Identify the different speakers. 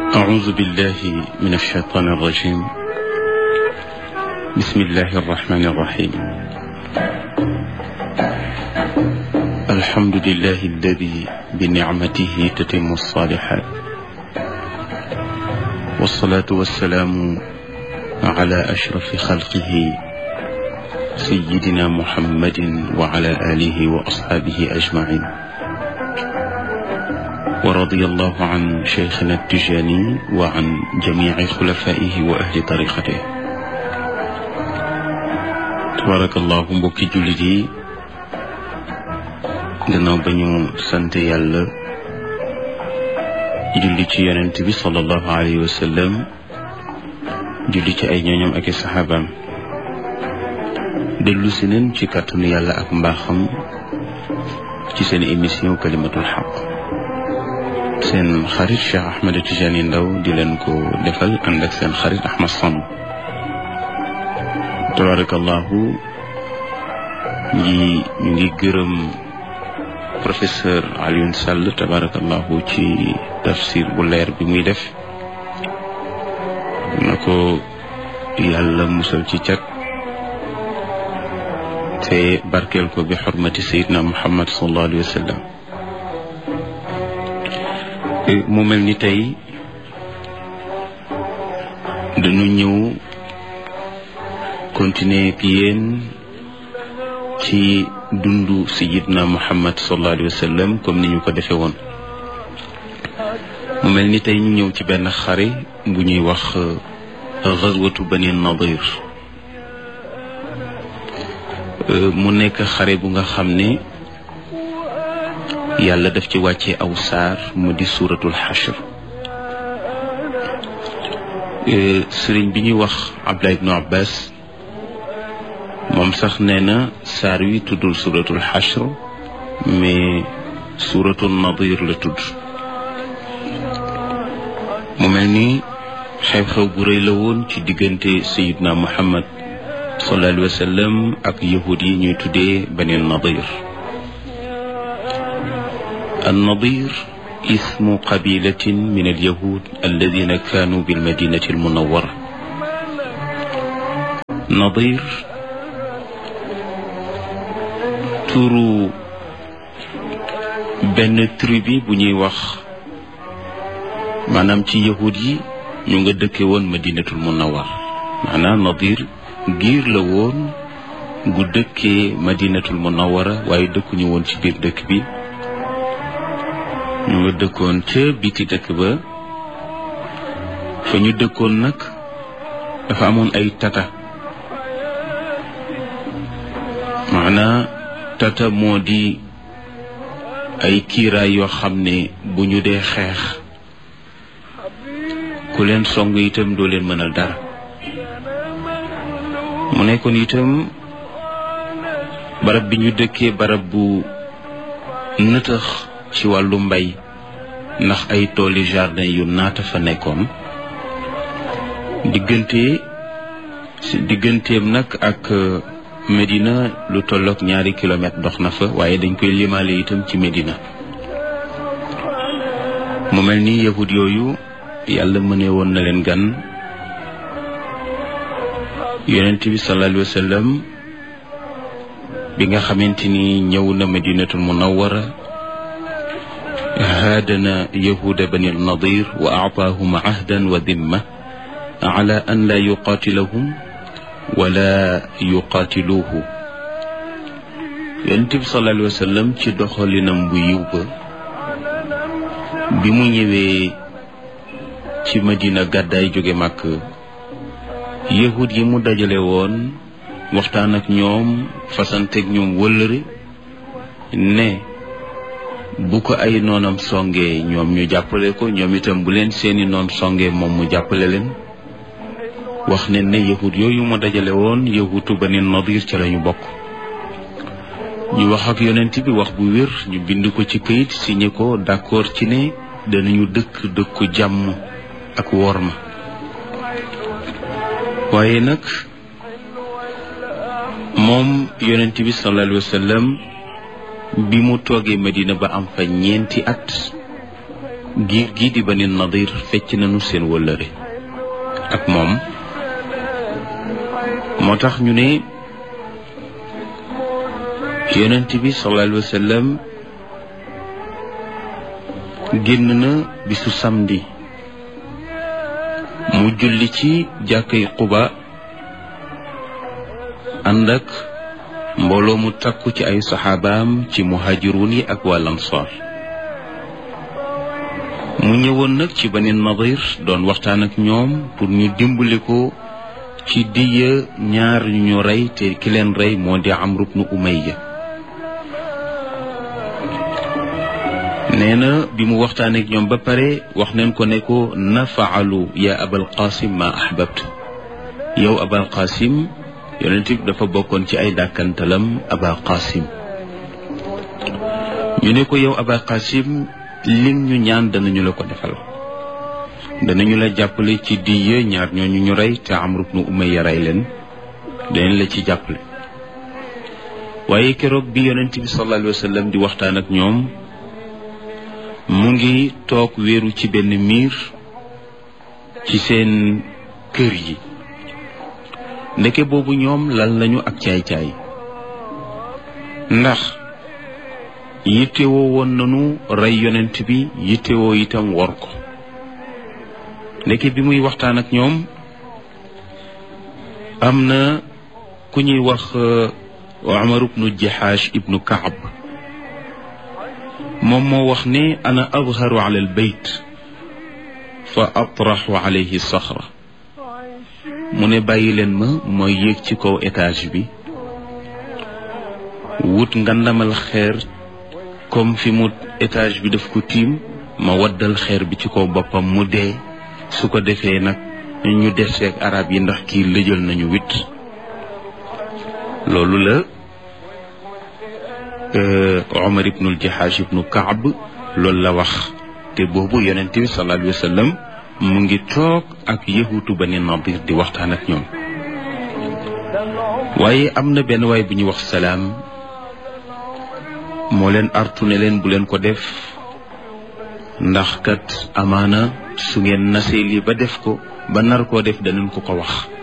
Speaker 1: أعوذ بالله من الشيطان الرجيم بسم الله الرحمن الرحيم الحمد لله الذي بنعمته تتم الصالحات والصلاة والسلام على أشرف خلقه سيدنا محمد وعلى آله وأصحابه أجمعين ورضي الله عن شيخنا التجاني وعن جميع خلفائه وأهل طريقته تبارك الله mbokki jullit yi gannaaw ba ñu sant yàlla julli ci yonent bi sallallahu alayhi wa sallam julli ci ay ñooñam ak i saxaabaam dellu si neen ci kàttanu yàlla ak mbaaxam ci seen émission kalimatul xaq seen xarit Cheikh Ahmed Tidiane Ndao di leen ko defal ànd ak seen xarit Ahmad Samb tabarakallahu ñi ñu ngi gërëm professeur Alioune Sall tabarakallahu ci tafsir bu leer bi muy def na ko yàlla musal ci cat te barkeel ko bi xormati sayidna muhammad sallallahu alayhi wa sallam mu mel ni tey dañu ñëw continuer ak yéen ci dundu sayidna muhammad sallallahu alayhi wa sallam comme ni ñu ko defee woon mu mel ni tey ñu ñëw ci benn xare bu ñuy wax xazwatu bani nadir mu nekk xare bu nga xam ne yàlla daf ci wàcce aw saar mu di suuratul xashr sëriñ bi ñuy wax Abdullah ibnu Abbas moom sax nee na saar wi tuddul suuratul xashr mais suuratul nadir la tudd mu mel ni xew-xew bu rëy la woon ci diggante sayidna Muhammad sallallahu alayhi wa sallam ak yahud yi ñuy tuddee bani nadir النضير اسم قبيلة من اليهود الذين كانوا بالمدينة المنورة نضير turu benn tribu bu ñuy wax maanaam ci yahud yi ñu nga dëkke woon madinatul munawar maanaam nadir giir la woon gu dëkkee madinatul munawara waaye dëkkuñu woon ci biir dëkk bi ñu nga dëkkoon ca biti dëkk ba fa ñu dëkkoon nag dafa amoon ay tata maanaa tata moo di ay kiiraay yoo xam ne bu ñu dee xeex ku leen song itam doo leen mënal dara mu nekkoon itam barab bi ñu dëkkee barab bu nëtëx ci wàllu mbay ndax ay tooli jardin yu naata fa nekkoon diggante digganteem nag ak Medina lu tollook ñaari kilomètre dox na fa waaye dañ koy limaale itam ci Medina mu mel ni yahud yooyu yàlla mëne woon na leen gan yonent bi sallallahu alayhi wa sallam bi nga xamante ni ñëw na Madinatul Munawwara haadana yahuda bani nadir wa aataahum ahdan wa dimma ala an laa yuqaatilahum wala yuqaatiluuhu yonent bi sallallahu alayhi wa sallam ci doxalinam bu yiw ba bi mu ñëwee ci Madina gàddaay jóge màkk yahud yi mu dajale woon waxtaan ak ñoom fasanteeg ñoom wëllëre ne bu ko ay noonam songee ñoom ñu jàppale ko ñoom itam bu leen seeni noon songee moom mu jàppale leen wax ne ne yahud yooyu mu dajale woon yahutu bani nadir ca lañu bokk ñu wax ak yonent bi wax bu wér ñu bind ko ci këyit signé ko d'accord ci ne danañu dëkk dëkku jàmm ak worma waaye nag moom yonent bi sallallahu alayhi wa sallam bi mu toogee Medina ba am fa ñeenti at giir gii di bani nadir fecc nañu seen wëllëre ak moom moo tax ñu ne yonent bi sallallahu alayhi wa sallam génn na bisu samedi mu julli ci jàkkay Quba ànd ak mbooloo mu takku ci ay saxaabaam ci muhajirun yi ak waa Ansaar mu ñëwoon nag ci Bani Nadir doon waxtaan ak ñoom pour ñu dimbali ko ci diya ñaar ñu ñu rey te ki leen rey moo di Amru bnu Umayya nee na bi mu waxtaan ak ñoom ba pare wax neen ko ne ko nafaalu ya abal qasim ma ahbabt yow abal qasim yonent bi dafa bokkoon ci ay dàkkantalam aba qasim ñu ne ko yow aba qasim lim ñu ñaan danañu la ko defal danañu la jàppale ci diye ñaar ñooñu ñu rey te Amru bnu Umayya rey leen danañ la ci jàppale waaye keroog bi yonent bi sallallahu alayhi wa sallam di waxtaan ak ñoom mu ngi toog wéeru ci benn miir ci seen kër yi ndeke boobu ñoom lal nañu ak caay-caay ndax yittewoo woon nañu rey yonent bi yittewoo itam wor ko ndeke bi muy waxtaan ak ñoom am na ku ñuy wax Umar ibnu Jahash ibnu Kaab moom moo wax ne ana adharu ala albayt fa atraxu alayhi saxra mu ne bàyyi leen ma mooy yéeg ci kaw étage bi wut ngandamal xeer comme fi mu étage bi daf ko tiim ma waddal xeer bi ci kaw boppam mu dee su ko defee nag ñu deseeg arab yi ndax kii lëjal nañu wit loolu la Omar ibnul Jahash ibnu Kaab loolu la wax te boobu yonent bi sallallahu alayhi wa sallam mu ngi toog ak yahutu Bani Nadir di waxtaan ak ñoom waaye am na benn waay bu ñuy wax salaam moo leen artu ne leen bu leen ko def ndax kat amaana su ngeen nasee lii ba def ko ba nar koo def danañ ko ko wax